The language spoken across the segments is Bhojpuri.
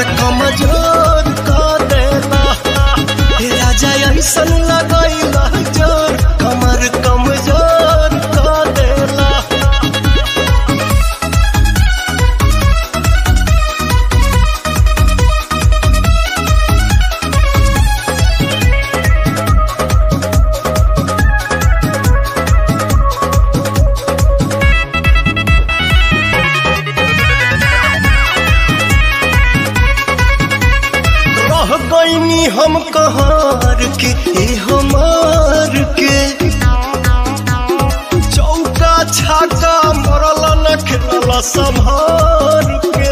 कमजोर कर देला हे राजा ऐसन लगैला जोर कमर कमजोर कर देला रह गईनी हम कहार के ए हमार के चौका छाका मरल न खेलल संभार के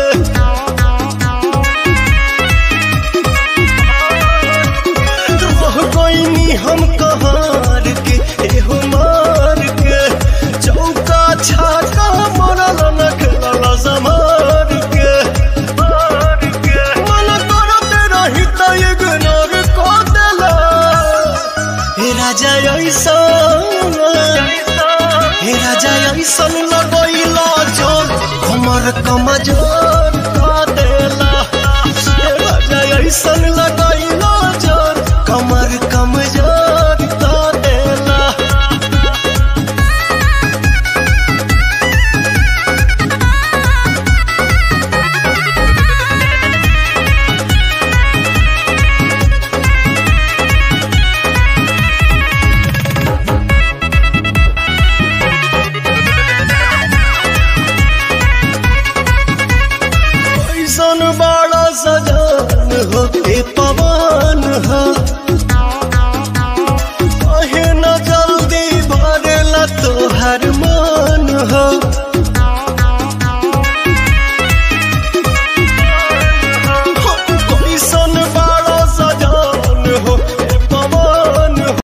रह गईनी हम कहार के ए हमार के चौका छाका मरल न खेलल संभार के मार के मन करते रही त इग्नोर कर देला हे राजा ऐसा हे राजा ऐसन लगैला जोर हमर कमजोर